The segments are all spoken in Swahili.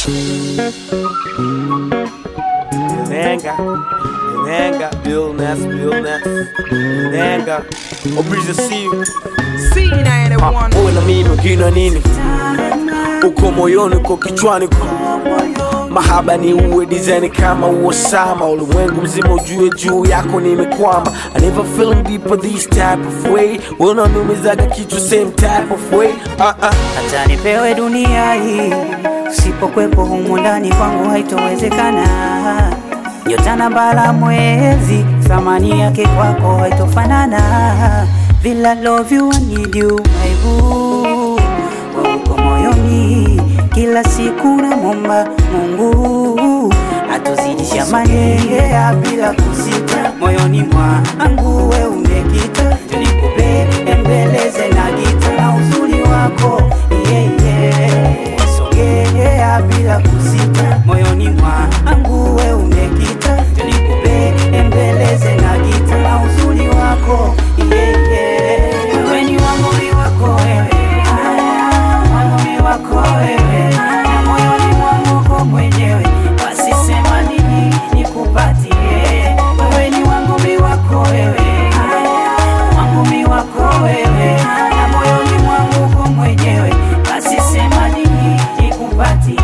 Nenga, Nenga, Bill Ness, Bill Ness, Nenga, Obriza Siu, uwe na mimi ukina nini, uko moyoni, uko kichwani, uko mahaba ni uwe design kama uosama, ulimwengu mzima ujue juu yako nimekwama. I never feeling deeper this type of way, wewe unaniumizaga kichwa same type of way. Uh -uh. hata nipewe dunia hii, usipokwepo humu ndani kwangu haitowezekana. Nyota na mbala mwezi, thamani yake kwako haitofanana. Vile I love you, I need you, my boo. Wewe uko moyoni, kila siku namwomba Mungu atuzidisha manea bila kusita, moyoni mwangu we umekita, nikupe embeleze na gita na uzuri wako yeah, yeah. Sogea bila kusita, moyoni mwangu we umekita, nikupe embeleze na gita na uzuri wako yeah, yeah. Wewe ni wangu ni wako wewe, wangu ni wako wewe, na moyoni mwangu uko mwenyewe, basi sema nini nikupatie. Wewe ni wangu mi wako wewe, wangu mi wako wewe, na moyoni mwangu uko mwenyewe, basi sema nini nikupatie.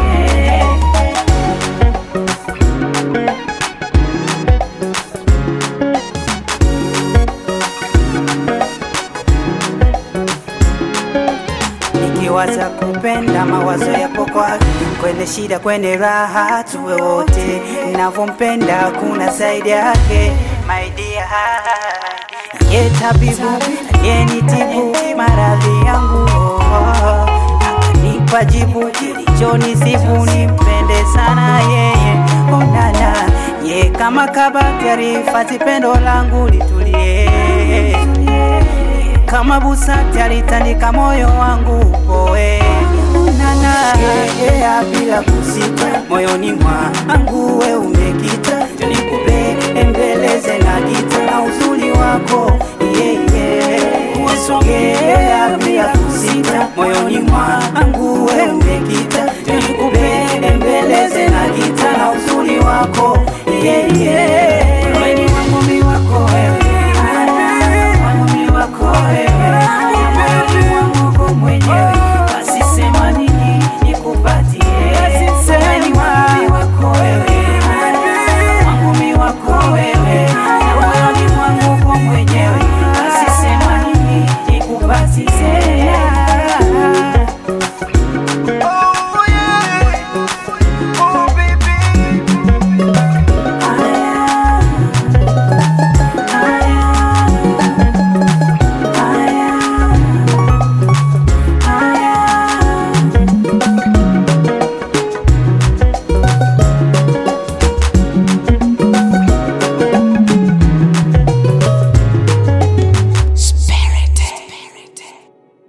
nikiwaza kupenda mawazo yapo kwake, kwenye shida, kwenye raha, tuwe wote. Navyompenda kuna zaidi yake, my dear. Ye tabibu aliyenitibu maradhi yangu, oh, akanipa jibu kilichonisibu, nimpende sana yeye, onana ye kama kabati alihifadhi pendo langu litulie kama busati alitandika moyo wangu upoe nana yeah, bila kusita moyoni mwangu we umekita nikupe embeleze na gita na uzuri wako yeah, yeah. Sogea bila kusita moyoni mwangu we umekita